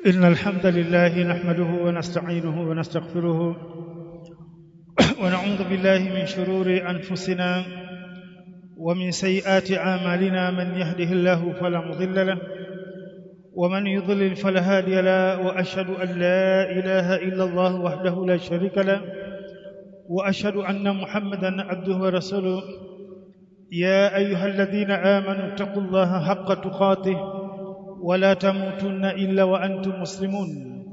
إن الحمد لله نحمده ونستعينه ونستغفره ونعوذ بالله من شرور أنفسنا ومن سيئات أعمالنا من يهده الله فلا مضل له ومن يضلل فلا هادي له وأشهد أن لا إله إلا الله وحده لا شريك له وأشهد أن محمدا عبده ورسوله يا أيها الذين آمنوا اتقوا الله حق تقاته ولا تموتن إلا وأنتم مسلمون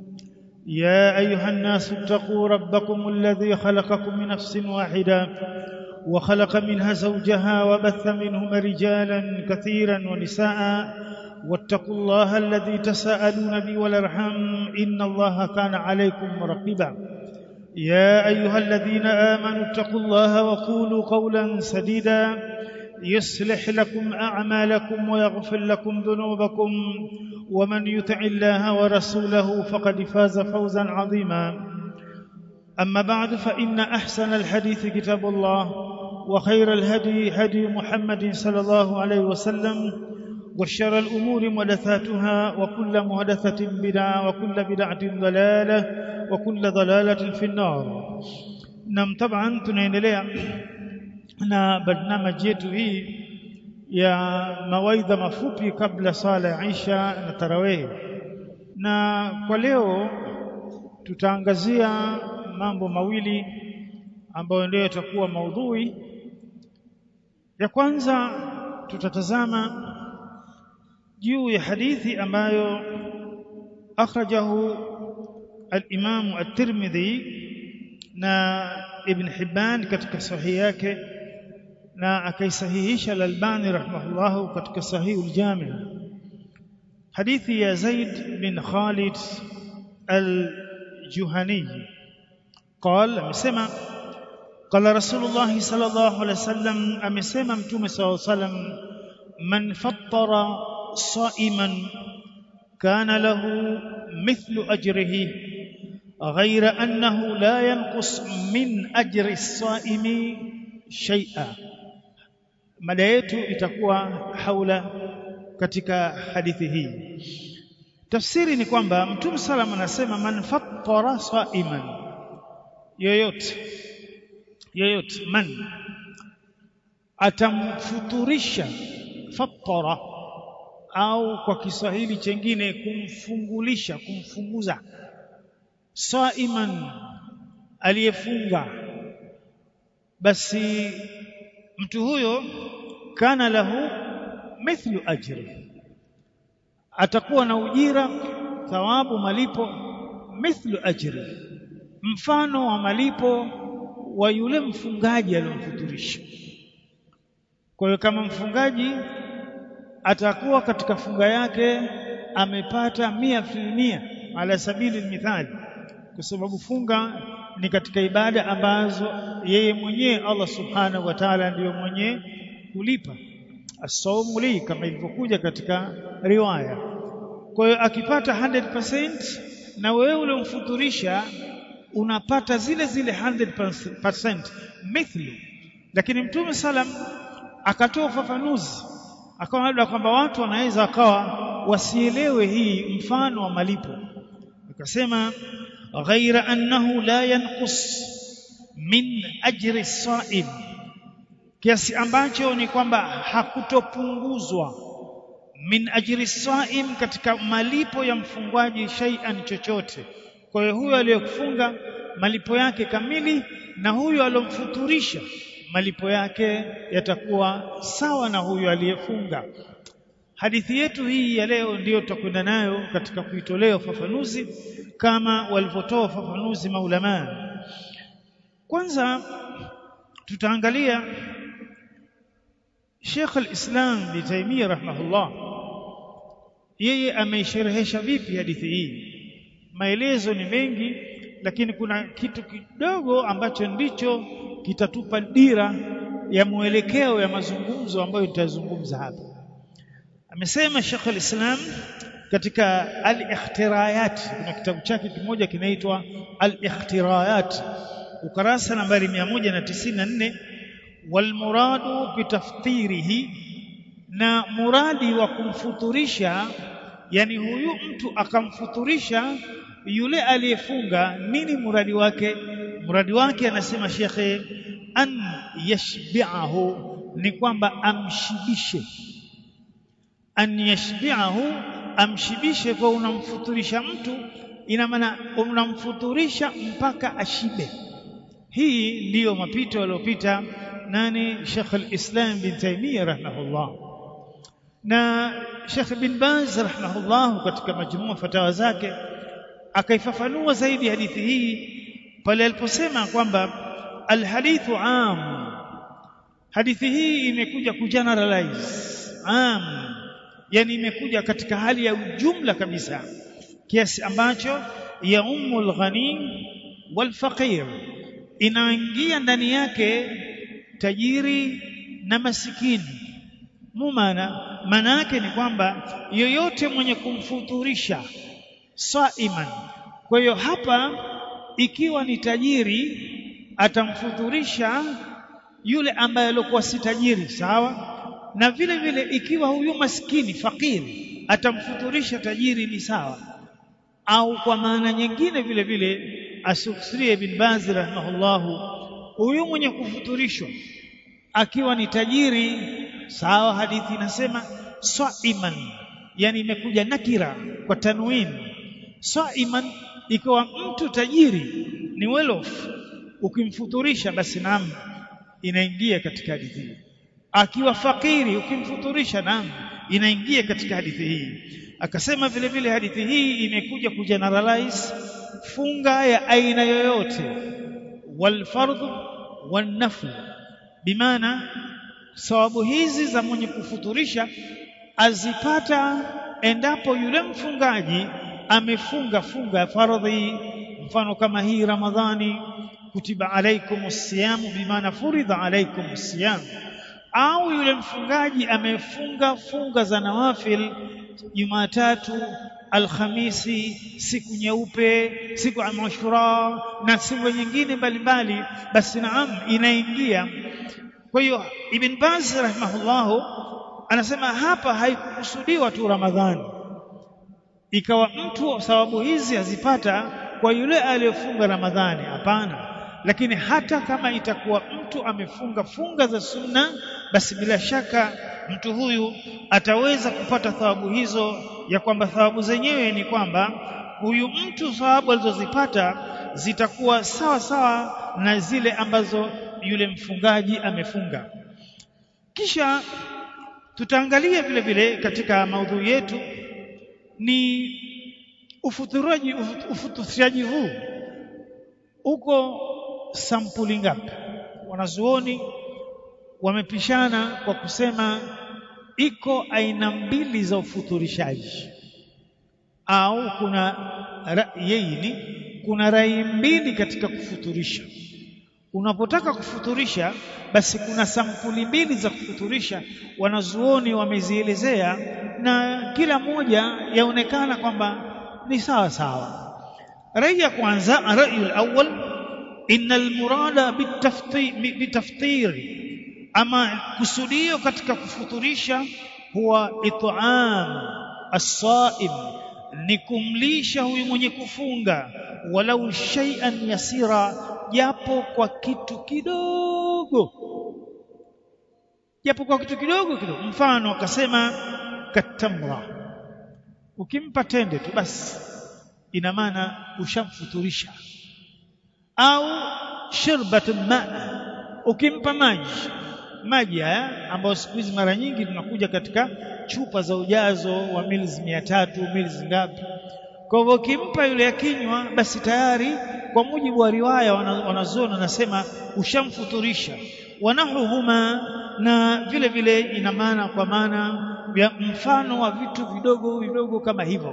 يا أيها الناس اتقوا ربكم الذي خلقكم من نفس واحدة وخلق منها زوجها وبث منهما رجالا كثيرا ونساء واتقوا الله الذي تساءلون به والارحام ان الله كان عليكم رقيبا يا ايها الذين امنوا اتقوا الله وقولوا قولا سديدا يصلح لكم اعمالكم ويغفر لكم ذنوبكم ومن يطع الله ورسوله فقد فاز فوزا عظيما اما بعد فان احسن الحديث كتاب الله وخير الهدي هدي محمد صلى الله عليه وسلم وشر الأمور محدثاتها وكل محدثة بدعة وكل بدعة ضلالة وكل ضلالة في النار نعم طبعا tunaendelea na barnamiji yetu hii ya mawaidha mafupi kabla sala ya Isha na tarawih na kwa leo tutaangazia mambo mawili ambayo ndio yatakuwa maudhui ya kwanza tutatazama juu ya hadithi ambayo akhrajahu al-Imam at-Tirmidhi na Ibn Hibban katika sahihi yake na akaisahihisha al-Albani rahimahullah katika sahih al-Jami' hadithi ya Zaid bin Khalid al-Juhani قال amesema قال رسول الله صلى الله عليه وسلم amesema mtume صلى الله عليه وسلم من فطر صائما كان له مثل أجره غير أنه لا ينقص من أجر الصائم شيئا mada yetu itakuwa haula katika hadithi hii tafsiri ni kwamba mtume salam anasema man fattara saiman yoyote yoyote man atamfuturisha fattara au kwa Kiswahili chengine kumfungulisha kumfunguza saiman aliyefunga basi mtu huyo kana lahu mithlu ajri atakuwa na ujira thawabu malipo mithlu ajri mfano wa malipo wa yule mfungaji aliyomfuturisha kwa hiyo kama mfungaji atakuwa katika funga yake amepata mia filmia ala sabili mithali kwa sababu funga ni katika ibada ambazo yeye mwenyewe Allah subhanahu wa ta'ala ndiyo mwenye kulipa as-sawmu li kama ilivyokuja katika riwaya kwa hiyo akipata 100% na wewe uliomfuturisha unapata zile zile 100% mithlu lakini mtume salam akatoa ufafanuzi akawa labda kwamba watu wanaweza wakawa wasielewe hii mfano wa malipo akasema ghaira annahu la yanqus min ajri saim kiasi ambacho ni kwamba hakutopunguzwa min ajri saim katika malipo ya mfungwaji shay'an chochote kwa hiyo huyo aliyofunga malipo yake kamili na huyo aliyomfuturisha malipo yake yatakuwa sawa na huyo aliyefunga hadithi yetu hii ya leo ndiyo tutakwenda nayo katika kuitolea ufafanuzi kama walivyotoa ufafanuzi maulama kwanza tutaangalia Sheikh al-Islam Ibn Taymiyyah rahimahullah yeye ameisherehesha vipi hadithi hii maelezo ni mengi lakini kuna kitu kidogo ambacho ndicho kitatupa dira ya mwelekeo ya mazungumzo ambayo tutazungumza hapa amesema Sheikh al-Islam katika al-Ikhtirayat kuna kitabu chake kimoja kinaitwa al-Ikhtirayat ukarasa nambari 194 walmuradu bitaftirihi na muradi wa kumfuturisha yani huyu mtu akamfuturisha yule aliyefunga nini muradi wake muradi wake anasema shekhe an yashbi'ahu ni kwamba amshibishe an yashbi'ahu amshibishe kwa unamfuturisha mtu ina maana unamfuturisha mpaka ashibe hii ndiyo mapito yaliyopita nani Sheikh al-Islam bin Taymiyyah rahimahullah na Sheikh bin Baz rahimahullah katika majmua fatawa zake akaifafanua zaidi hadithi hii pale aliposema kwamba alhadithu am hadithi hii imekuja kugeneralize am yani imekuja katika hali ya ujumla kabisa kiasi ambacho yaumu alghani walfaqir inaingia ndani yake tajiri na masikini mumana maana yake ni kwamba yoyote mwenye kumfuturisha saiman kwa hiyo hapa ikiwa ni tajiri atamfuturisha yule ambaye alikuwa si tajiri sawa na vile vile ikiwa huyu maskini fakiri atamfuturisha tajiri ni sawa au kwa maana nyingine vile vile asuksirie bin Baz rahimahullahu huyu mwenye kufuturishwa akiwa ni tajiri sawa hadithi inasema saiman yani imekuja nakira kwa tanwin saiman ikiwa mtu tajiri ni well off ukimfuturisha basi naam inaingia katika hadithi hii akiwa fakiri ukimfuturisha naam inaingia katika hadithi hii akasema vile vile hadithi hii imekuja kugeneralize funga ya aina yoyote walfardhu wanafl bimaana sababu hizi za mwenye kufuturisha azipata endapo yule mfungaji amefunga funga ya fardhi mfano kama hii ramadhani kutiba alaikum siyamu bimaana furidha alaikum siyam au yule mfungaji amefunga funga za nawafil Jumatatu Alhamisi siku nyeupe siku ya Ashura na siku nyingine mbalimbali basi naam inaingia kwa hiyo Ibn Baz rahimahullahu anasema hapa haikukusudiwa tu Ramadhani ikawa mtu sababu hizi azipata kwa yule aliyofunga Ramadhani hapana lakini hata kama itakuwa mtu amefunga funga za sunna basi bila shaka mtu huyu ataweza kupata thawabu hizo ya kwamba thawabu zenyewe ni kwamba huyu mtu thawabu alizozipata zitakuwa sawa sawa na zile ambazo yule mfungaji amefunga kisha tutaangalia vile vile katika maudhui yetu ni ufuturaji ufuturishaji huu uko sampuli ngapi wanazuoni wamepishana kwa kusema iko aina mbili za ufuturishaji au kuna rayaini kuna rai mbili katika kufuturisha unapotaka kufuturisha basi kuna sampuli mbili za kufuturisha wanazuoni wamezielezea na kila moja yaonekana kwamba ni sawa sawa rai ya kwanza rayu alawwal inna almurada bitaftir ama kusudio katika kufuturisha huwa it'am as-saim ni kumlisha huyu mwenye kufunga walau shay'an yasira japo kwa kitu kidogo japo kwa kitu kidogo kidogo mfano akasema katamra ukimpa tende tu basi ina maana ushamfuturisha au shirbatun ma ukimpa maji maji haya ambayo siku hizi mara nyingi tunakuja katika chupa za ujazo wa mils mia tatu mils ngapi kwa hivyo ukimpa yule akinywa basi tayari kwa mujibu wa riwaya wanazuoni wanasema ushamfuturisha wanahuhuma na vile vile ina maana kwa maana ya mfano wa vitu vidogo vidogo kama hivyo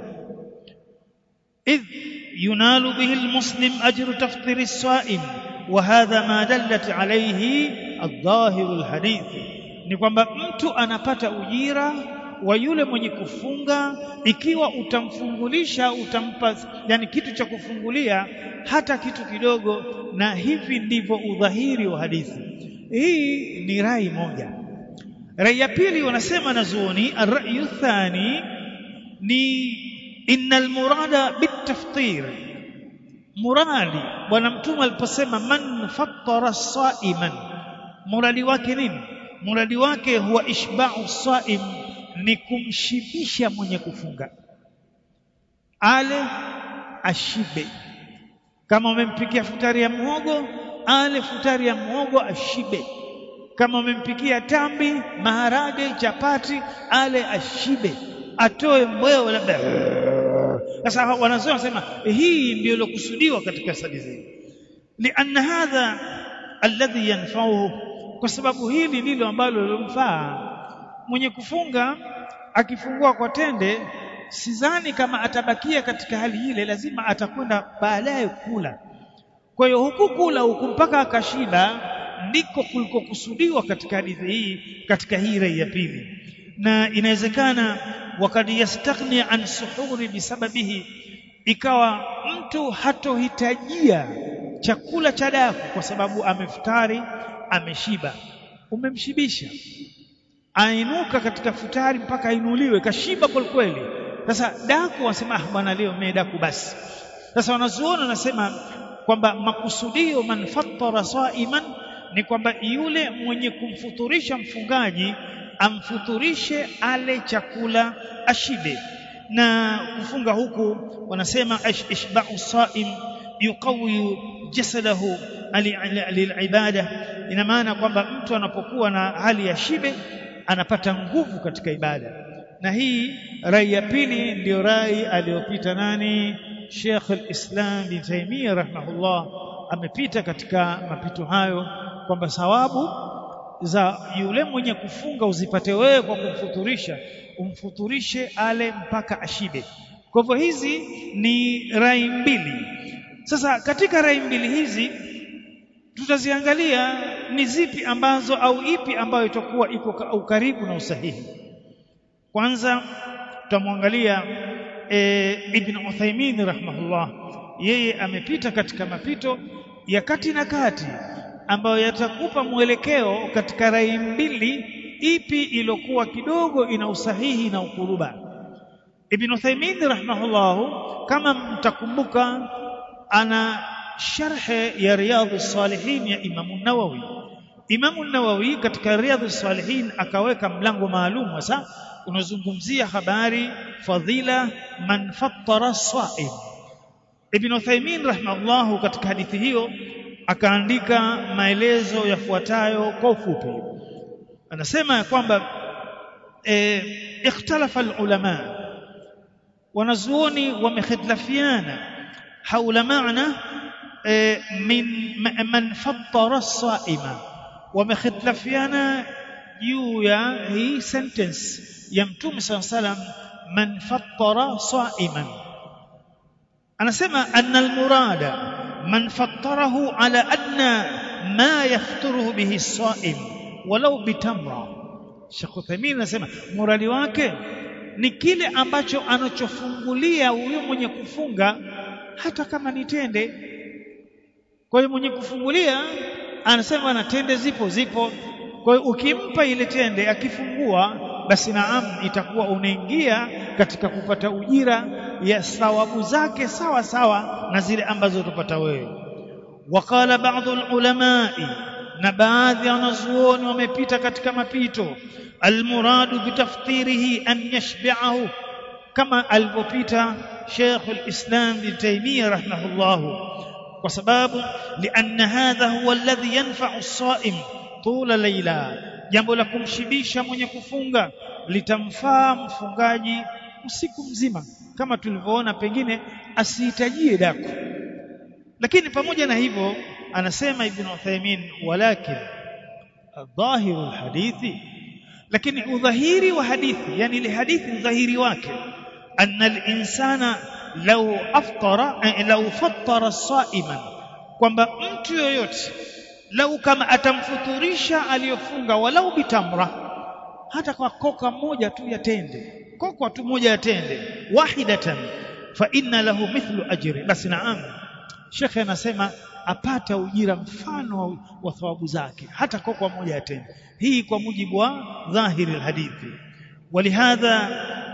idh yunalu bihi almuslim ajru tafṭir as-sa'im wa hadha ma dallat alayhi adh-dhahiru al-hadith ni kwamba mtu anapata ujira wa yule mwenye kufunga ikiwa utamfungulisha utampa yani kitu cha kufungulia hata kitu kidogo na hivi ndivyo udhahiri wa hadithi hii ni rai moja rai ya pili wanasema na zuoni arrayu thani ni innal murada bitaftir muradi bwana mtume aliposema man fattara saiman muradi wake nini muradi wake huwa ishba'u saim ni kumshibisha mwenye kufunga ale ashibe kama umempikia futari ya muhogo ale futari ya muhogo ashibe kama umempikia tambi maharage chapati ale ashibe atoe mbweo labda sasa wanazoea wanasema hii ndio ilokusudiwa katika hadithi lianna hadha alladhi yanfa'uhu kwa sababu hili ndilo ambalo lilomfaa mwenye kufunga akifungua kwa tende sidhani kama atabakia katika hali ile lazima atakwenda baadaye kula kwa hiyo huku kula huku mpaka akashiba ndiko kulikokusudiwa katika hadithi hii katika hii rai ya pili na inawezekana wakati yastaghni an suhuri bisababihi ikawa mtu hatohitajia chakula cha daku kwa sababu amefutari ameshiba umemshibisha ainuka katika futari mpaka ainuliwe kashiba kwa kweli sasa daku wasema ah bwana leo mimi daku basi sasa wanazuona nasema kwamba makusudio man fattara saiman ni kwamba yule mwenye kumfuturisha mfungaji amfuturishe ale chakula ashibe na kufunga huku wanasema ishba'u saim yuqawi jasadahu lilibada ina maana kwamba mtu anapokuwa na hali ya shibe anapata nguvu katika ibada na hii rai ya pili ndio rai aliyopita nani Sheikh al-Islam bin Taymiyyah rahimahullah amepita katika mapito hayo kwamba sawabu za yule mwenye kufunga uzipate wewe kwa kumfuturisha umfuturishe ale mpaka ashibe kwa hivyo hizi ni rai mbili sasa katika rai mbili hizi tutaziangalia ni zipi ambazo au ipi ambayo itakuwa iko ukaribu na usahihi kwanza tutamwangalia e, Ibn Uthaymeen rahimahullah yeye amepita katika mapito ya kati na kati ambayo yatakupa mwelekeo katika rai mbili ipi iliyokuwa kidogo ina usahihi na ukuruba Ibn Uthaymeen rahimahullah kama mtakumbuka ana sharhe ya Riyadhus Salihin ya Imam Nawawi Imam Nawawi katika Riyadhus Salihin akaweka mlango maalum hasa unazungumzia habari fadhila man fattara saim Ibn Uthaymeen rahimahullah katika hadithi hiyo akaandika maelezo yafuatayo kwa ufupi anasema kwamba e, ikhtalafa ulama wanazuoni wamekhitlafiana haula maana e, min man fattara saima wamekhitlafiana juu ya hii sentence ya mtume saa salam man fattara saiman anasema anna almurada man fattarahu ala adna ma yafturuhu bihi as-sa'im walau bitamra Sheikh Uthaymeen anasema muradi wake ni kile ambacho anachofungulia huyo mwenye kufunga hata kama ni tende kwa hiyo mwenye kufungulia anasema na tende zipo zipo kwa hiyo ukimpa ile tende akifungua basi naam itakuwa unaingia katika kupata ujira ya thawabu zake sawa sawa na zile ambazo utapata wewe waqala baadhi ulamai na baadhi ya wanazuoni wamepita katika mapito almuradu bitaftirihi an yashbi'ahu kama alivyopita Sheikh al-Islam Ibn Taymiyyah rahimahullah kwa sababu lianna hadha huwa alladhi yanfa'u as-sa'im tula layla jambo la kumshibisha mwenye kufunga litamfaa mfungaji usiku mzima kama tulivyoona pengine asihitajie daku lakini pamoja na hivyo anasema ibn Uthaymeen walakin dhahiru alhadithi lakini udhahiri wa hadithi yani ile hadithi udhahiri wake anna alinsana law aftara law fattara saiman kwamba mtu yoyote lau kama atamfuturisha aliyofunga walau bitamra hata kwa koka moja tu ya tende kokwa tu moja ya tende wahidatan fa inna lahu mithlu ajri basi naam shekhe anasema apata ujira mfano wa thawabu zake hata kokwa moja ya tende hii kwa mujibu wa dhahiri alhadithi ولهذا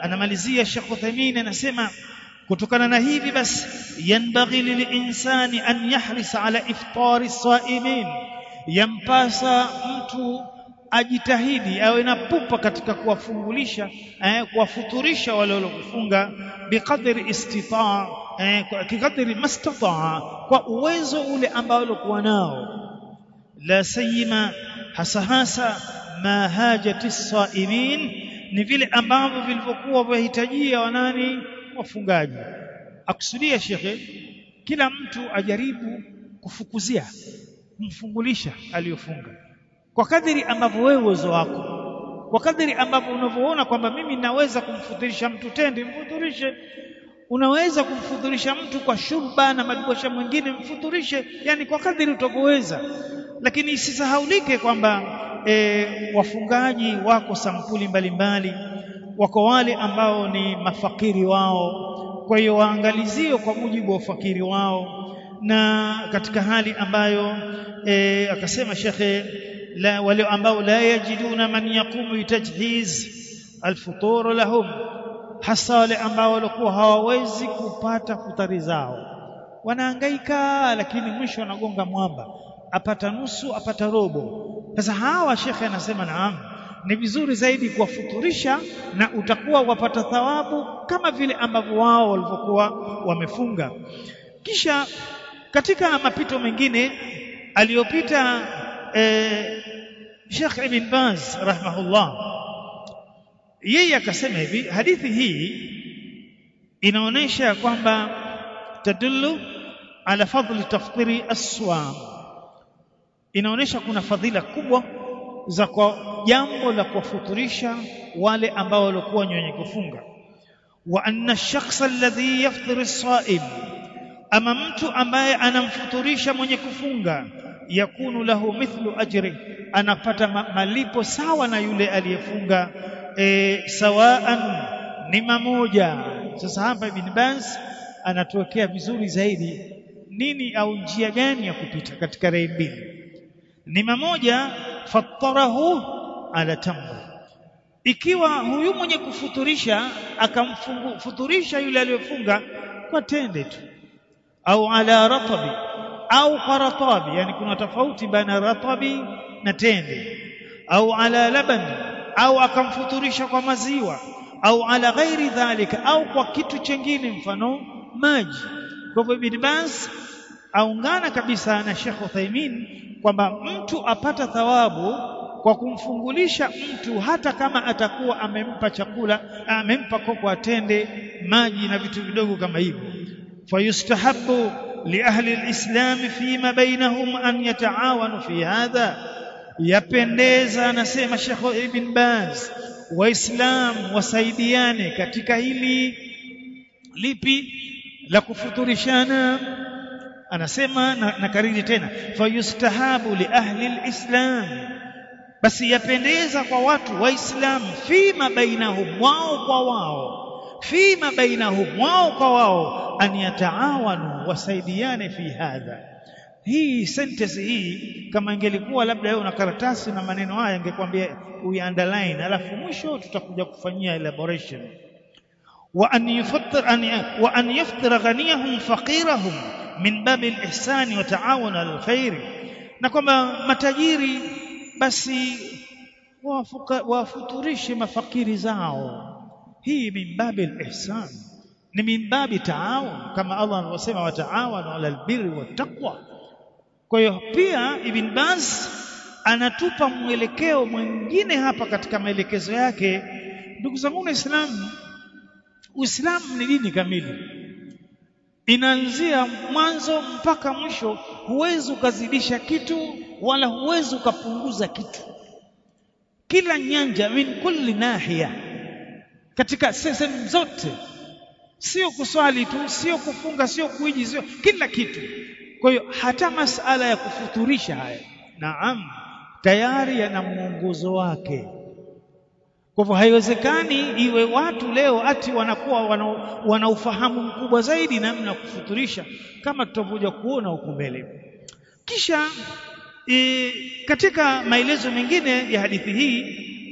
anamalizia Sheikh Uthaymeen anasema kutokana na hivi basi yanbaghi lilinsani an yahrisa ala iftari saimin yampasa mtu ajitahidi awe na pupa katika kuwafungulisha eh, kuwafuturisha wale waliokufunga biqadri istitaa eh, kikadri mastataa kwa uwezo ule ambao walikuwa nao la sayima hasa hasa ma hajati saimin ni vile ambavyo vilivyokuwa vyahitajia wanani wafungaji akusudia shekhe kila mtu ajaribu kufukuzia kumfungulisha aliyofunga kwa kadiri ambavyo wewe uwezo wako kwa kadiri ambavyo unavyoona kwamba mimi naweza kumfudhurisha mtu tende mfudhurishe unaweza kumfudhurisha mtu kwa shurba na madibosha mwingine mfudhurishe yani kwa kadiri utavyoweza lakini isisahaulike kwamba e, wafungaji wako sampuli mbalimbali mbali, wako wale ambao ni mafakiri wao kwa hiyo waangalizie kwa mujibu wa ufakiri wao na katika hali ambayo e, akasema shekhe la wale ambao la yajiduna man yaqumu bitajhiz alfutur lahum hasa wale ambao walikuwa hawawezi kupata futari zao wanahangaika lakini mwisho wanagonga mwamba apata nusu apata robo sasa hawa shekhe anasema naam ni vizuri zaidi kuwafuturisha na utakuwa wapata thawabu kama vile ambavyo wao walivyokuwa wamefunga kisha katika mapito mengine aliyopita eh, Sheikh Ibn Baz rahimahullah yeye akasema hivi hadithi hii inaonyesha kwamba tadullu ala fadli tafdhiri aswam inaonyesha kuna fadhila kubwa za kwa jambo la kuwafuturisha wale ambao walikuwa wenye kufunga wa anna ash-shakhsa alladhi yafṭir as-sa'im ama mtu ambaye anamfuturisha mwenye kufunga yakunu lahu mithlu ajri anapata malipo sawa na yule aliyefunga e, sawaan ni mamoja sasa hapa ibn Baz anatuwekea vizuri zaidi nini au njia gani ya kupita katika rai mbili ni mamoja fattarahu ala tamr ikiwa huyu mwenye kufuturisha akamfuturisha yule aliyofunga kwa tende tu au ala ratabi au kwa ratabi yani kuna tofauti baina ratabi na tende au ala laban au akamfuturisha kwa maziwa au ala ghairi dhalika au kwa kitu chengine mfano maji kwa hivyo ibn Baz aungana kabisa na Sheikh Uthaymeen kwamba mtu apata thawabu kwa kumfungulisha mtu hata kama atakuwa amempa chakula amempa koko atende maji na vitu vidogo kama hivyo fayustahabu liahli alislam fima bainahum an yataawanu fi hadha yapendeza anasema Sheikh Ibn Baz waislam wasaidiane katika hili lipi la kufuturishana anasema na, na kariri tena fayustahabu li ahli alislam basi yapendeza kwa watu waislamu fima bainahum wao kwa wao fima bainahum wao kwa wao an yataawanu wasaidiane fi hadha hii sentence hii kama ingelikuwa labda wewe una karatasi na maneno haya ingekwambia uiunderline alafu mwisho tutakuja kufanyia elaboration wa an yufattir an wa an yaftira ghaniyahum faqirahum min babi al-ihsani wa ta'awun al-khair na kwamba matajiri basi wafuturishe mafakiri zao hii min babi al-ihsan ni min babi ta'awun kama Allah anavyosema wa ta'awanu 'ala al-birri wat-taqwa kwa hiyo pia Ibn Baz anatupa mwelekeo mwingine hapa katika maelekezo yake ndugu zangu waislamu Uislamu ni dini kamili inaanzia mwanzo mpaka mwisho huwezi ukazidisha kitu wala huwezi ukapunguza kitu kila nyanja min kulli nahiya katika sehemu zote sio kuswali tu sio kufunga sio kuiji sio kila kitu kwa hiyo hata masala ya kufuturisha haya naam tayari yana mwongozo wake kwa hivyo haiwezekani iwe watu leo ati wanakuwa wana, wana ufahamu mkubwa zaidi namna ya kufuturisha kama tutakuja kuona huko mbele kisha e, katika maelezo mengine ya hadithi hii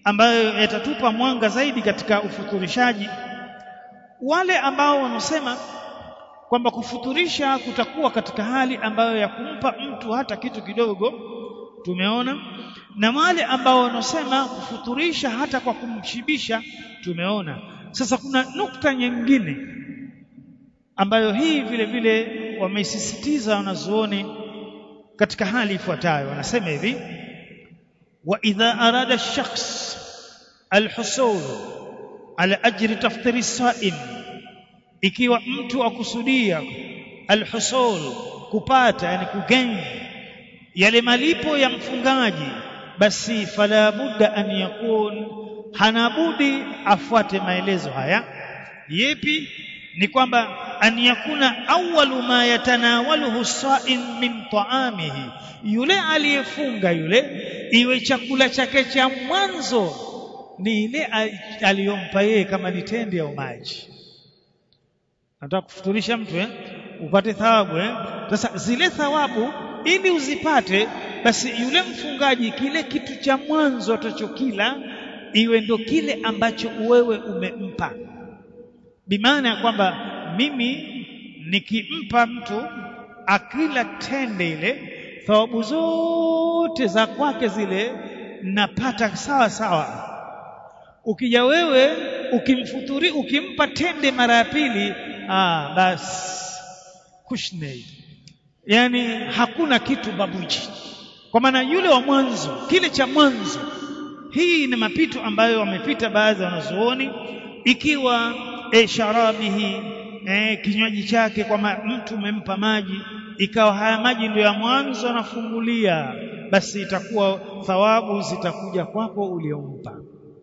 ambayo yatatupa mwanga zaidi katika ufuturishaji wale ambao wanasema kwamba kufuturisha kutakuwa katika hali ambayo ya kumpa mtu hata kitu kidogo tumeona na wale ambao wanasema kufuturisha hata kwa kumshibisha tumeona sasa kuna nukta nyingine ambayo hii vile vile wameisisitiza wanazuoni katika hali ifuatayo wanasema hivi wa idha arada ash-shakhs al-husul ala ajri taftiri as-sa'im ikiwa mtu akusudia al-husul kupata yani kugain yale malipo ya mfungaji basi fala budda an yakun hanabudi afuate maelezo haya yepi ni kwamba an yakuna awwalu ma yatanawaluhu saim min taamihi yule aliyefunga yule iwe chakula chake cha mwanzo ni ile aliyompa yeye kama ni tende au maji nataka kufuturisha mtu eh upate thawabu eh sasa zile thawabu ili uzipate basi yule mfungaji kile kitu cha mwanzo atachokila iwe ndo kile ambacho wewe umempa bimaana ya kwamba mimi nikimpa mtu akila tende ile thawabu zote za kwake zile napata sawa sawa ukija wewe ukimfuturi ukimpa tende mara ya pili ah basi kushne yani hakuna kitu babuji kwa maana yule wa mwanzo kile cha mwanzo hii ni mapito ambayo wamepita baadhi ya wanazuoni ikiwa e sharabihi e, kinywaji chake kwa mtu umempa maji ikawa haya maji ndio ya mwanzo anafungulia basi itakuwa thawabu zitakuja kwako uliompa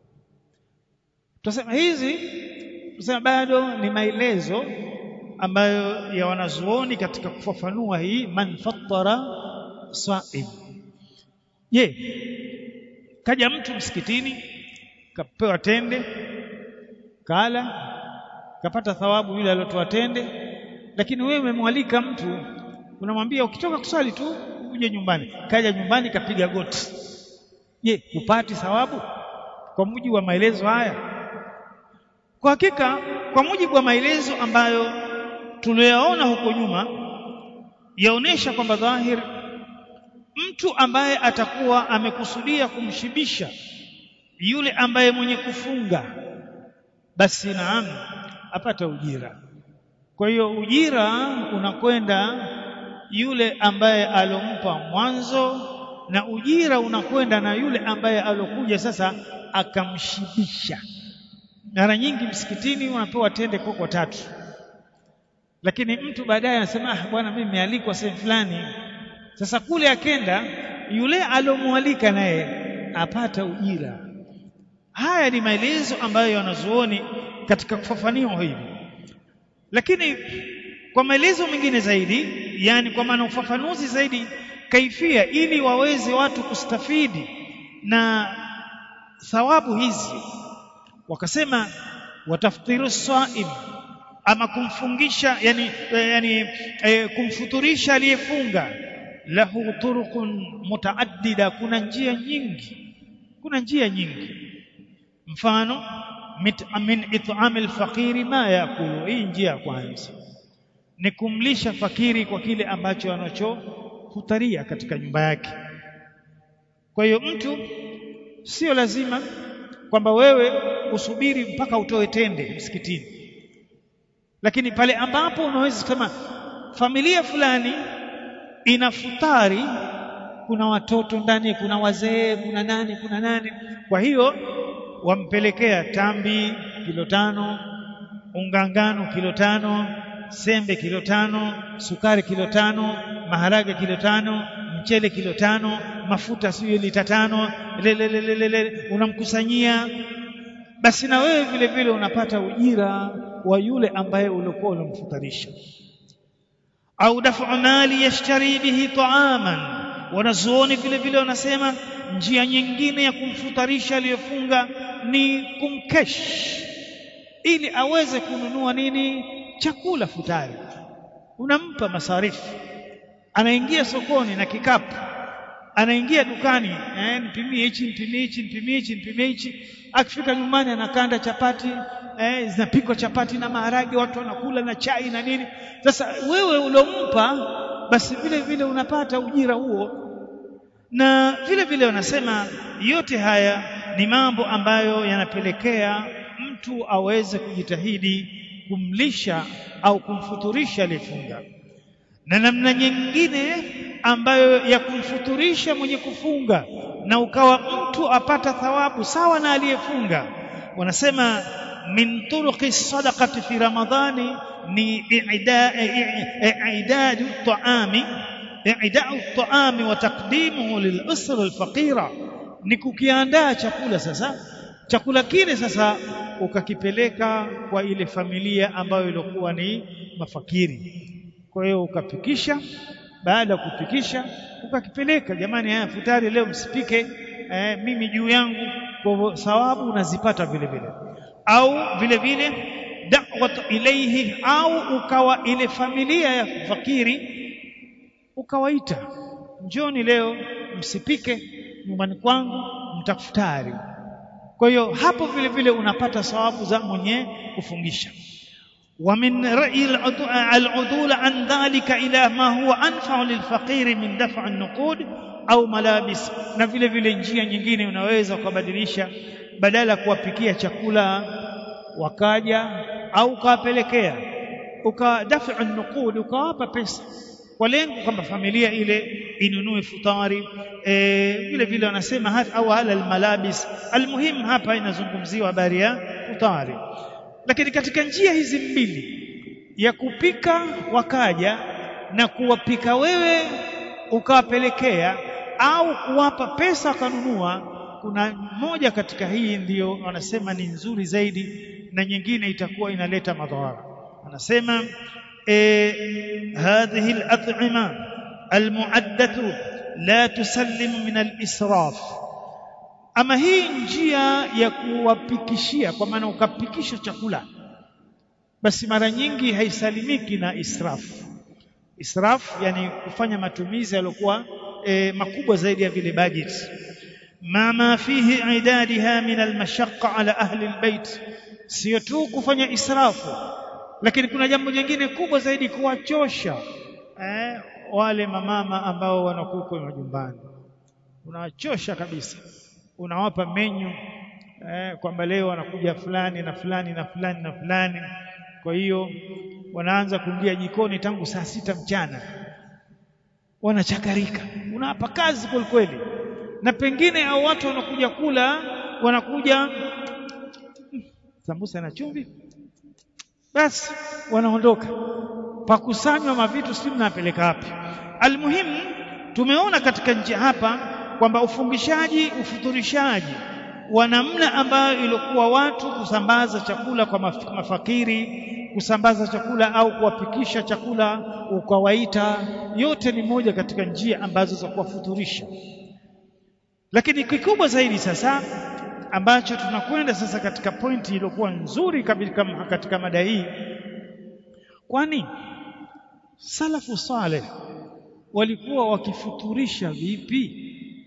Tunasema hizi tunasema bado ni maelezo ambayo ya wanazuoni katika kufafanua hii man fattara saim. Je, kaja mtu msikitini kapewa tende kala kapata thawabu yule aliyotoa tende, lakini wewe umemwalika mtu unamwambia ukitoka kuswali tu uje nyumbani. Kaja nyumbani kapiga goti. Je, upati thawabu kwa mujibu wa maelezo haya? Kwa hakika kwa mujibu wa maelezo ambayo tuliyoona huko nyuma yaonesha kwamba dhahir mtu ambaye atakuwa amekusudia kumshibisha yule ambaye mwenye kufunga basi naam apata ujira kwa hiyo ujira unakwenda yule ambaye alompa mwanzo na ujira unakwenda na yule ambaye alokuja sasa akamshibisha mara nyingi msikitini unapewa tende koko tatu lakini mtu baadaye anasema ah bwana mimi nimealikwa sehemu fulani sasa kule akenda yule alomwalika naye apata ujira haya ni maelezo ambayo wanazuoni katika kufafanua hivi lakini kwa maelezo mengine zaidi yani kwa maana ufafanuzi zaidi kaifia ili waweze watu kustafidi na thawabu hizi wakasema wataftiru saim ama kumfungisha yani, yani e, kumfuturisha aliyefunga lahu turuqun mutaaddida kuna njia nyingi kuna njia nyingi mfano min it'am al-faqiri ma yakulu hii njia ya kwanza ni kumlisha fakiri kwa kile ambacho anachohutaria katika nyumba yake kwa hiyo mtu sio lazima kwamba wewe usubiri mpaka utoe tende msikitini lakini pale ambapo unaweza kusema familia fulani ina futari kuna watoto ndani kuna wazee kuna nani kuna nani kwa hiyo wampelekea tambi kilo tano unga ngano kilo tano sembe kilo tano sukari kilo tano maharage kilo tano mchele kilo tano mafuta sio lita tano lelelelele unamkusanyia basi na wewe vile vile unapata ujira wa yule ambaye ulikuwa unamfutarisha au dafu mali yashtari bihi ta'aman wanazuoni vile vile wanasema njia nyingine ya kumfutarisha aliyofunga ni kumkesh ili aweze kununua nini chakula futari unampa masarifu anaingia sokoni na kikapu anaingia dukani eh, nipimie hichi nipimie hichi nipimie hichi nipimie hichi akifika nyumbani anakanda chapati eh, zinapikwa chapati na maharage watu wanakula na chai na nini sasa wewe uliompa basi vile vile unapata ujira huo na vile vile wanasema yote haya ni mambo ambayo yanapelekea mtu aweze kujitahidi kumlisha au kumfuturisha aliyefunga na namna nyingine ambayo ya kumfuturisha mwenye kufunga na ukawa mtu apata thawabu sawa na aliyefunga wanasema min turuqi sadaqati fi ramadhani ni i'dadu ta'ami i'dadu ta'ami wa taqdimuhu lil usra al faqira ni kukiandaa chakula sasa chakula kile sasa ukakipeleka kwa ile familia ambayo ilikuwa ni mafakiri kwa hiyo ukapikisha baada ya kupikisha ukakipeleka jamani haya futari leo msipike eh, mimi juu yangu kwa sawabu unazipata vile vile au vile vile da'wat ilayhi au ukawa ile familia ya fakiri ukawaita njoni leo msipike nyumbani kwangu mtakufutari kwa hiyo hapo vile vile unapata sawabu za mwenye kufungisha ومن رأي العدول عن ذلك إلى ما هو أنفع للفقير من دفع النقود au malabis na vile vile njia nyingine unaweza ukabadilisha badala kuwapikia chakula wakaja au ukawapelekea ukadafa nuqud ukawapa pesa kwa lengo kwamba familia ile inunue futari e, vile vile wanasema hata au ala almalabis almuhim hapa inazungumziwa habari ya futari lakini katika njia hizi mbili ya kupika wakaja na kuwapika wewe ukawapelekea au kuwapa pesa wakanunua kuna moja katika hii ndiyo wanasema ni nzuri zaidi na nyingine itakuwa inaleta madhara anasema e, hadhihi al-at'ima al-mu'addatu la tusallimu min al-israf ama hii njia ya kuwapikishia kwa maana ukapikisha chakula basi mara nyingi haisalimiki na israf israf yani kufanya matumizi yaliokuwa e, makubwa zaidi ya vile budget mama fihi idadiha min almashaqqa ala ahli albayt sio tu kufanya israfu lakini kuna jambo jingine kubwa zaidi kuwachosha eh, wale mamama ambao wanakuwa majumbani unawachosha kabisa unawapa menyu eh, kwamba leo wanakuja fulani na fulani na fulani na fulani kwa hiyo wanaanza kuingia jikoni tangu saa sita mchana wanachakarika unawapa kazi kweli kweli na pengine au watu wanakuja kula wanakuja sambusa na chumvi basi wanaondoka pakusanywa mavitu si mnapeleka wapi almuhimu tumeona katika njia hapa kwamba ufungishaji ufuturishaji wa namna ambayo ilikuwa watu kusambaza chakula kwa mafakiri kusambaza chakula au kuwapikisha chakula ukawaita yote ni moja katika njia ambazo za kuwafuturisha lakini kikubwa zaidi sasa ambacho tunakwenda sasa katika pointi iliyokuwa nzuri kabisa katika mada hii kwani salafu saleh walikuwa wakifuturisha vipi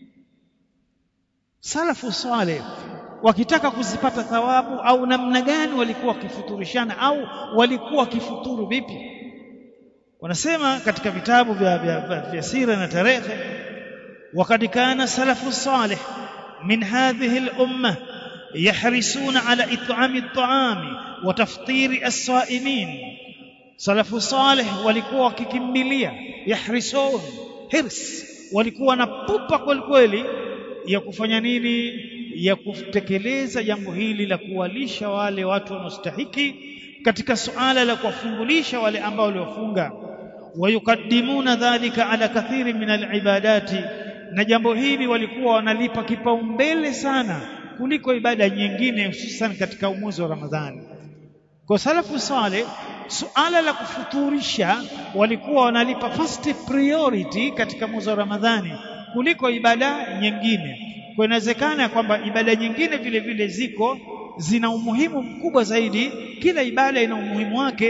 salafu saleh wakitaka kuzipata thawabu au namna gani walikuwa wakifuturishana au walikuwa wakifuturu vipi wanasema katika vitabu vya, vya, vya, vya sira na tarehe وقد كان السلف الصالح من هذه الأمة يحرصون على إطعام الطعام وتفطير الصائمين سلف الصالح walikuwa wakikimbilia yahrisun hirs walikuwa na pupa kweli kweli ya kufanya nini ya kutekeleza jambo hili la kuwalisha wale watu wanaostahiki katika suala la kuwafungulisha wale ambao waliofunga wayukaddimuna dhalika ala kathiri min alibadati na jambo hili walikuwa wanalipa kipaumbele sana kuliko ibada nyingine hususan katika umwezi wa Ramadhani. Kwa salafu saleh suala la kufuturisha walikuwa wanalipa first priority katika mwezi wa Ramadhani kuliko ibada nyingine. Kwa inawezekana kwamba ibada nyingine vile vile ziko zina umuhimu mkubwa zaidi, kila ibada ina umuhimu wake,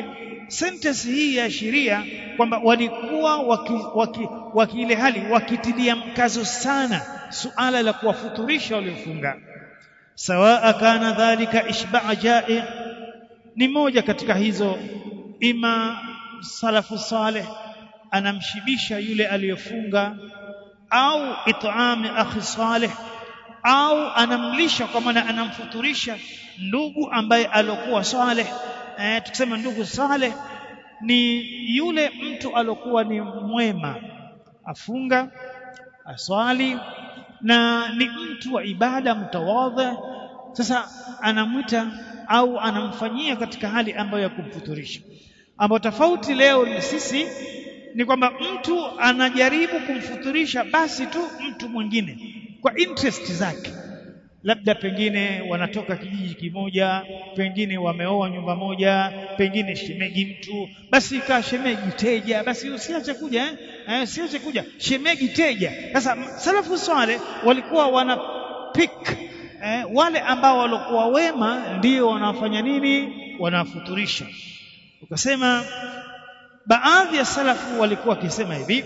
sentence hii yaashiria kwamba walikuwa waki, waki, waki ile hali wakitilia mkazo sana suala la kuwafuturisha waliofunga sawaa kana dhalika ishba' ja'i ni moja katika hizo ima salafu saleh anamshibisha yule aliyofunga au it'am akhi saleh au anamlisha kwa maana anamfuturisha ndugu ambaye alokuwa saleh eh, tukisema ndugu saleh ni yule mtu alokuwa ni mwema afunga aswali na ni mtu wa ibada mtawadha sasa anamwita au anamfanyia katika hali ambayo ya kumfuturisha ambayo tofauti leo ni sisi ni kwamba mtu anajaribu kumfuturisha basi tu mtu mwingine kwa interest zake labda pengine wanatoka kijiji kimoja pengine wameoa nyumba moja pengine shemegi mtu basi kaa shemegi teja basi usiache kuja eh, eh usiache kuja shemegi teja sasa salafu swale walikuwa wana pick eh, wale ambao walikuwa wema ndio wanafanya nini wanafuturisha ukasema baadhi ya salafu walikuwa wakisema hivi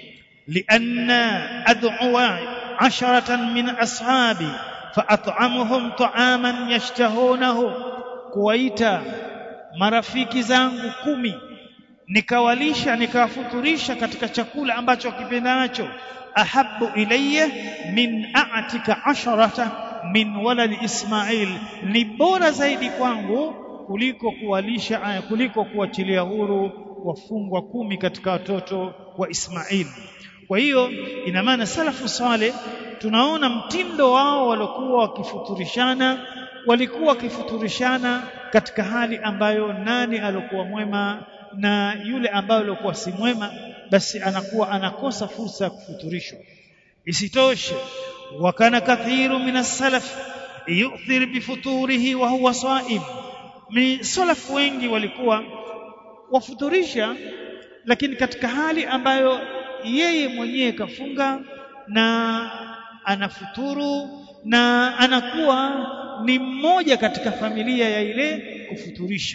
lianna ad'uwa asharatan min ashabi faat'amuhum ta'aman yashtahunahu kuwaita marafiki zangu kumi nikawalisha nikawafuturisha katika chakula ambacho wakipendacho ahabbu ilayya min a'tika asharata min walad ismail ni bora zaidi kwangu kuliko kuwalisha kuliko kuachilia huru wafungwa kumi katika watoto wa Ismail kwa hiyo ina maana salafu sale tunaona mtindo wao waliokuwa wakifuturishana walikuwa wakifuturishana katika hali ambayo nani alikuwa mwema na yule ambaye alikuwa si mwema basi anakuwa anakosa fursa ya kufuturishwa isitoshe wakana kathiru minas salaf yu'thir bifuturihi wa huwa sa'im ni salaf wengi walikuwa wafuturisha lakini katika hali ambayo yeye mwenyewe kafunga na anafuturu na anakuwa ni mmoja katika familia ya ile kufuturisha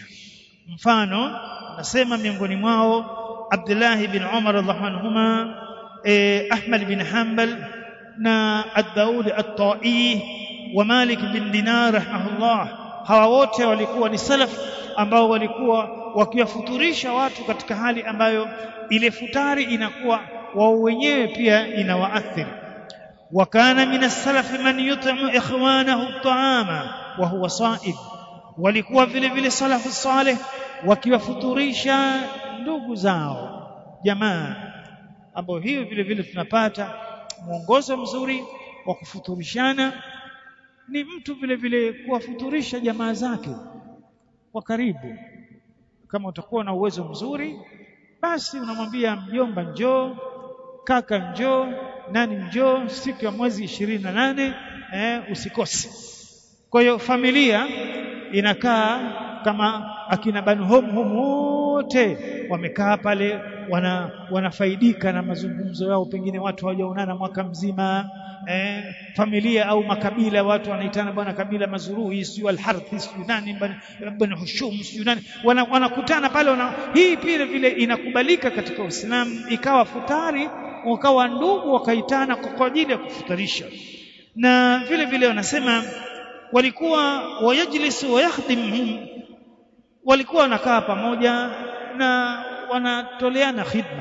mfano nasema miongoni mwao Abdullah bin Umar radhiallahu anhuma eh, Ahmad bin Hanbal na Ad-Daud At-Ta'i wa Malik bin Dinar rahimahullah hawa wote walikuwa ni salaf ambao walikuwa wakiwafuturisha watu katika hali ambayo ile futari inakuwa wao wenyewe pia inawaathiri wakana min as-salaf man yut'imu ikhwanahu at-ta'ama wa huwa sa'id walikuwa vile vile salafu saleh wakiwafuturisha ndugu zao jamaa ambao hiyo vile vile tunapata mwongozo mzuri wa kufuturishana ni mtu vile vile kuwafuturisha jamaa zake kwa karibu kama utakuwa na uwezo mzuri basi unamwambia mjomba njoo kaka njoo nani njoo siku ya mwezi ishirini na nane eh, usikose kwa hiyo familia inakaa kama akina banu hom hom wote wamekaa pale wana wanafaidika na mazungumzo yao pengine watu hawajaonana mwaka mzima eh, familia au makabila watu wanaitana bwana kabila mazuruhi sio alharthi sio nani bwana hushum sio nani wanakutana wana pale wana, hii pia vile inakubalika katika Uislamu ikawa futari wakawa ndugu wakaitana kwa ajili ya kufutarisha na vile vile wanasema walikuwa wayajlisu wayakhdimhum walikuwa wanakaa pamoja na wanatoleana khidma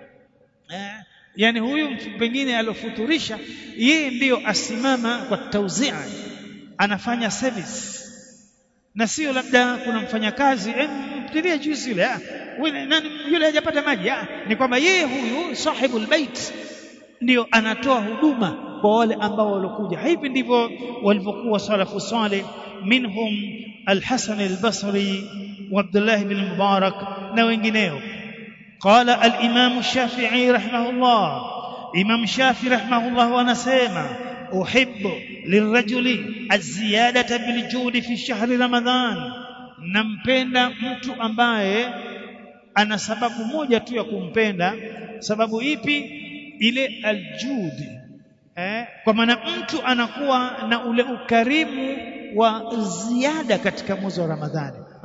eh, yani huyu pengine alofuturisha yeye ndiyo asimama kwa tauzia anafanya service na sio labda kuna mfanyakazi eh, mtilie juice yule ah, nani yule hajapata maji ah, ni kwamba yeye huyu sahibul bait ndio anatoa huduma kwa wale ambao walokuja hivi ndivyo walivyokuwa salafu saleh minhum al-Hasan al-Basri wa Abdullah bin Mubarak na wengineo قال الإمام الشافعي رحمه الله إمام الشافعي رحمه الله ونسيما أحب للرجل الزيادة بالجود في شهر رمضان nampenda mtu ambaye ana sababu moja tu ya kumpenda sababu ipi ile aljudi eh, kwa maana mtu anakuwa na ule ukarimu wa ziada katika mwezi wa Ramadhani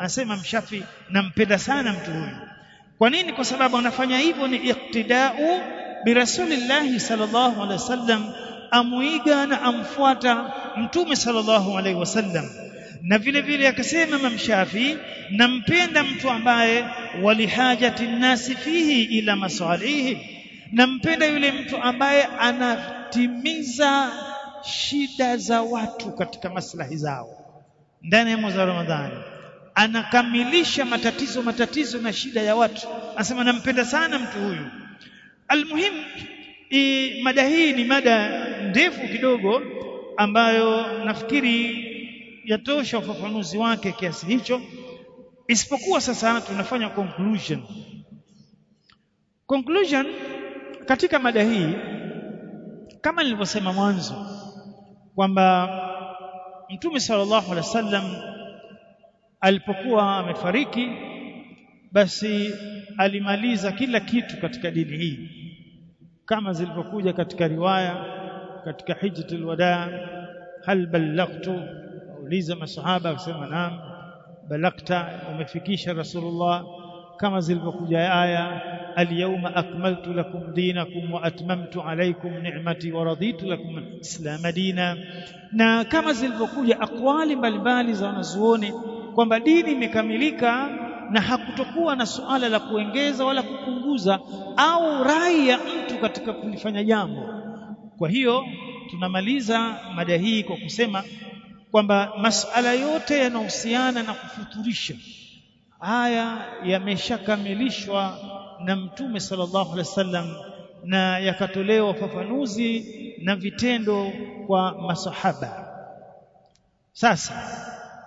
anasema mshafi nampenda sana mtu huyu kwa nini kwa sababu anafanya hivyo ni iktidau birasulillahi sallallahu alaihi wasallam amuiga na amfuata mtume sallallahu alaihi wasallam na vile vile akasema Imam Shafi nampenda mtu ambaye walihajati nasi fihi ila masalihi nampenda yule mtu ambaye anatimiza shida za watu katika maslahi zao ndani ya mwezi wa Ramadhani anakamilisha matatizo matatizo na shida ya watu anasema nampenda sana mtu huyu almuhim mada hii ni mada ndefu kidogo ambayo nafikiri yatosha ufafanuzi wake kiasi hicho isipokuwa sasa tunafanya conclusion conclusion katika mada hii kama nilivyosema mwanzo kwamba mtume sallallahu alaihi wasallam alipokuwa amefariki basi alimaliza kila kitu katika dini hii kama zilivyokuja katika riwaya katika hijjatul wadaa hal ballaghtu uliza masahaba akasema naam balagta umefikisha rasulullah kama zilivyokuja aya alyawma akmaltu lakum dinakum wa atmamtu alaykum ni'mati wa raditu lakum islam dina na kama zilivyokuja akwali mbalimbali za wanazuoni kwamba dini imekamilika na hakutokuwa na suala la kuongeza wala kupunguza au rai ya mtu katika kulifanya jambo kwa hiyo tunamaliza mada hii kwa kusema kwamba masala yote yanahusiana na kufuturisha haya yameshakamilishwa na mtume sallallahu alaihi wasallam na yakatolewa ufafanuzi na vitendo kwa masahaba sasa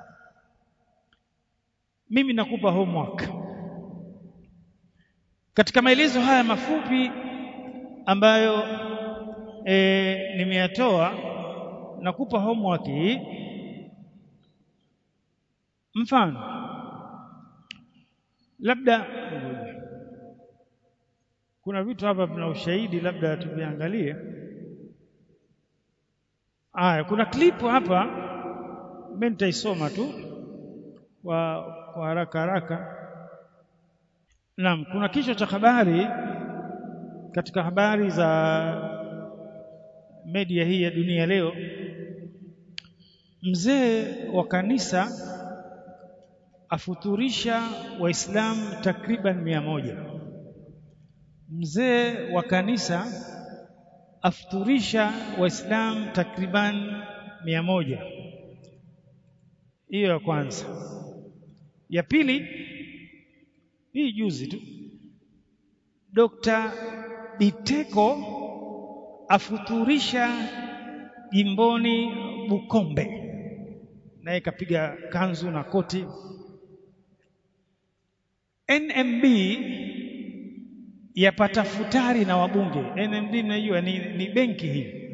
mimi nakupa homework katika maelezo haya mafupi ambayo e, nimeyatoa nakupa homework hii mfano labda kuna vitu hapa vina ushahidi labda tuviangalie aya kuna klipu hapa mimi nitaisoma tu kwa kwa haraka haraka naam kuna kichwa cha habari katika habari za media hii ya dunia leo mzee wa kanisa afuturisha waislamu takriban mia moja mzee wa kanisa afuturisha waislamu takriban mia moja hiyo ya kwanza ya pili hii juzi tu Dr. Biteko afuturisha jimboni Bukombe naye kapiga kanzu na koti NMB yapata futari na wabunge NMB mnajua ni, ni benki hii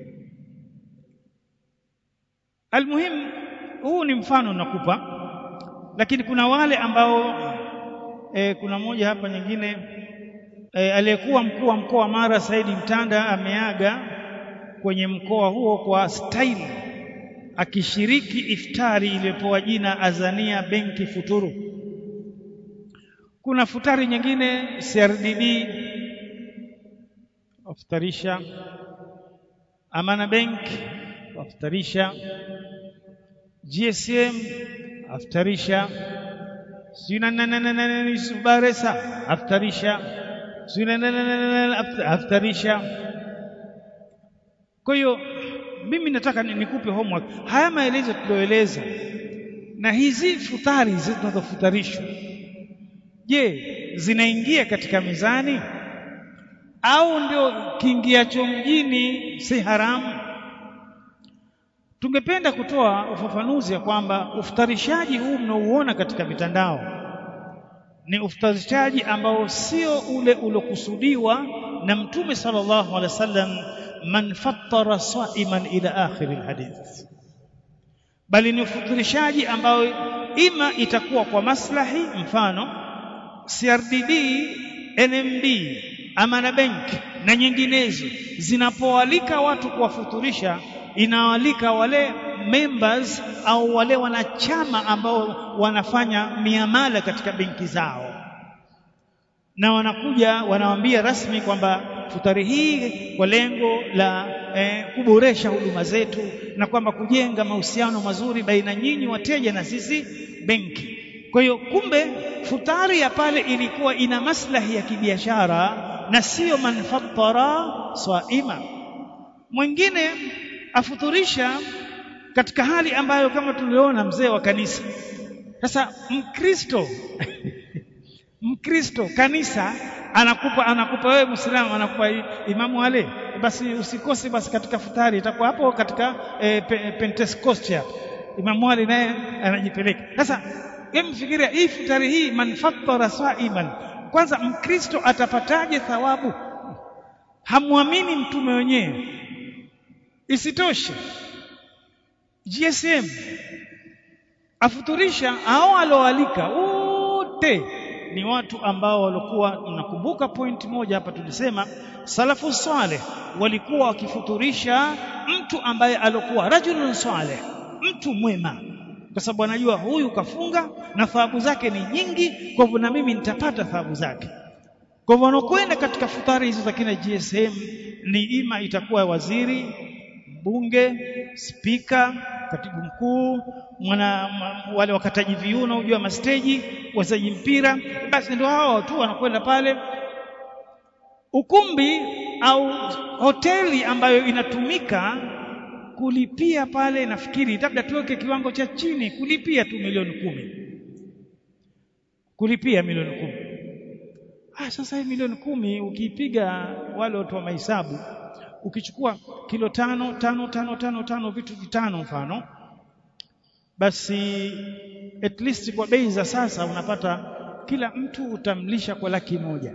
almuhim huu ni mfano nakupa lakini kuna wale ambao e, kuna mmoja hapa nyingine e, aliyekuwa mkuu wa mkoa Mara Saidi Mtanda ameaga kwenye mkoa huo kwa staili akishiriki iftari iliyopewa jina Azania Benki Futuru. Kuna futari nyingine CRDB wafutarisha, Amana Bank wafutarisha, GSM aftarisha, sijui Baresa aftarisha, sijui aftarisha. Kwa hiyo mimi nataka nikupe homework. Haya maelezo tulioeleza na hizi futari hizi tunazofutarishwa, je, zinaingia katika mizani au ndio kiingiacho mjini si haramu? Tungependa kutoa ufafanuzi ya kwamba ufutarishaji huu mnaouona katika mitandao ni ufutarishaji ambao sio ule uliokusudiwa na Mtume sallallahu alaihi wasallam man fattara saiman ila akhir alhadith, bali ni ufutarishaji ambao ima itakuwa kwa maslahi, mfano CRDB, NMB, Amana Bank na nyinginezo zinapoalika watu kuwafuturisha inawalika wale members au wale wanachama ambao wanafanya miamala katika benki zao na wanakuja wanawaambia rasmi kwamba futari hii kwa lengo la eh, kuboresha huduma zetu na kwamba kujenga mahusiano mazuri baina nyinyi wateja na sisi benki. Kwa hiyo kumbe futari ya pale ilikuwa ina maslahi ya kibiashara na siyo manfattara swaima. Mwingine afuturisha katika hali ambayo kama tuliona mzee wa kanisa. Sasa Mkristo Mkristo kanisa anakupa anakupa wewe Muislamu anakupa Imamu Ale basi usikose basi katika futari itakuwa hapo katika e, pe, Pentecost hapo Imamu Ali naye anajipeleka sasa hebu fikiria hii futari hii man fattara saiman kwanza Mkristo atapataje thawabu hamwamini mtume wenyewe isitoshe GSM afuturisha hao aloalika wote ni watu ambao walikuwa unakumbuka point moja hapa tulisema salafu saleh walikuwa wakifuturisha mtu ambaye alikuwa rajulun saleh mtu mwema kwa sababu anajua huyu kafunga na thawabu zake ni nyingi kwa hivyo na mimi nitapata thawabu zake kwa hivyo wanakwenda katika futari hizo za kina GSM ni ima itakuwa waziri mbunge spika katibu mkuu mwana wale wakataji viuno ujua masteji wachezaji mpira basi ndio hao tu wanakwenda pale ukumbi au hoteli ambayo inatumika kulipia pale nafikiri labda tuweke kiwango cha chini kulipia tu milioni kumi kulipia milioni kumi ah sasa hii milioni kumi ukiipiga wale watu wa mahesabu ukichukua kilo tano tano tano tano tano vitu vitano mfano basi at least kwa bei za sasa unapata kila mtu utamlisha kwa laki moja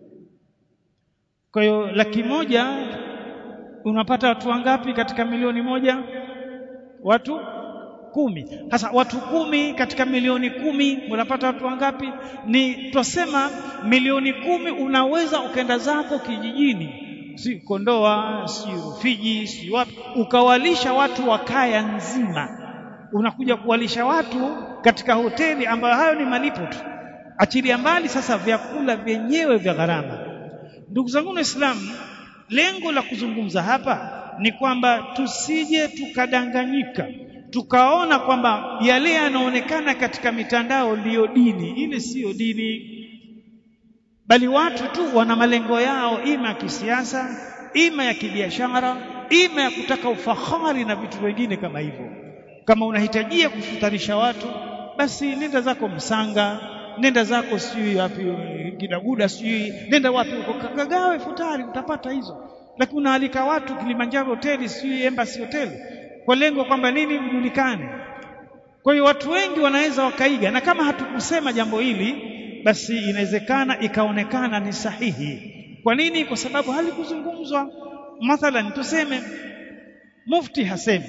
kwa hiyo laki moja unapata watu wangapi katika milioni moja watu kumi sasa watu kumi katika milioni kumi unapata watu wangapi ni twasema milioni kumi unaweza ukaenda zako kijijini si Kondoa si Rufiji si wapi ukawalisha watu wa kaya nzima unakuja kuwalisha watu katika hoteli ambayo hayo ni malipo tu achilia mbali sasa vyakula vyenyewe vya gharama ndugu zangu waislamu lengo la kuzungumza hapa ni kwamba tusije tukadanganyika tukaona kwamba yale yanaonekana katika mitandao ndiyo dini ile siyo dini bali watu tu wana malengo yao ima ya kisiasa ima ya kibiashara ima ya kutaka ufahari na vitu vingine kama hivyo kama unahitajia kufutarisha watu basi nenda zako Msanga nenda zako sijui wapi Kidaguda sijui nenda wapi kagawe futari utapata hizo lakini unaalika watu Kilimanjaro hoteli sijui Embassy hoteli kwa lengo kwamba nini ujulikane kwa hiyo watu wengi wanaweza wakaiga na kama hatukusema jambo hili basi inawezekana ikaonekana ni sahihi kwa nini kwa sababu halikuzungumzwa mathalan tuseme mufti hasemi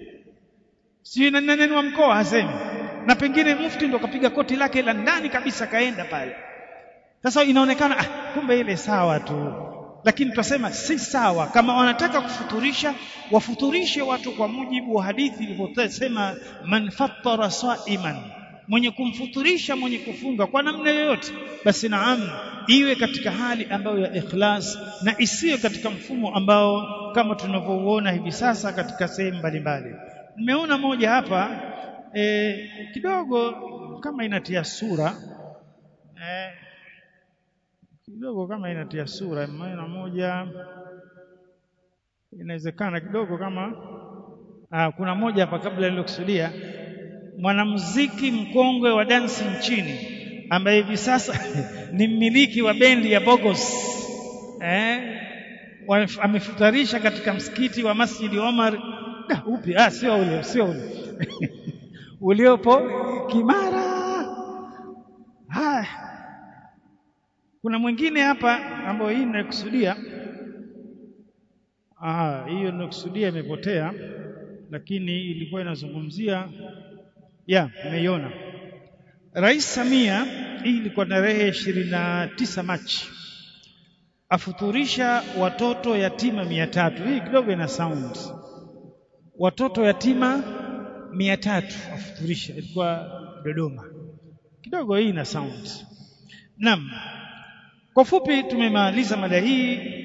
si nani wa mkoa hasemi na pengine mufti ndo kapiga koti lake la ndani kabisa kaenda pale sasa inaonekana ah, kumbe ile sawa tu lakini tutasema si sawa kama wanataka kufuturisha wafuturishe watu kwa mujibu wa hadithi ilivyosema man fattara saiman mwenye kumfuturisha mwenye kufunga kwa namna yoyote basi naam iwe katika hali ambayo ya ikhlas na isiwe katika mfumo ambao kama tunavyouona hivi sasa katika sehemu mbalimbali nimeona moja hapa e, kidogo kama inatia sura e, kidogo kama inatia sura maana moja inawezekana kidogo kama aa, kuna moja hapa kabla nilokusudia mwanamuziki mkongwe wa dansi nchini ambaye hivi sasa ni mmiliki wa bendi ya Bogos eh, amefutarisha katika msikiti wa Masjid Omar da, upi ah, sio ule sio ule uliopo Kimara. Haya, kuna mwingine hapa ambayo hii ninakusudia, ah, hiyo ninakusudia imepotea, lakini ilikuwa inazungumzia ya nimeiona. Rais Samia, hii ilikuwa tarehe ishirini na tisa Machi, afuturisha watoto yatima mia tatu. Hii kidogo ina sound, watoto yatima mia tatu afuturisha ilikuwa Dodoma kidogo hii ina sound naam kwa fupi tumemaliza mada hii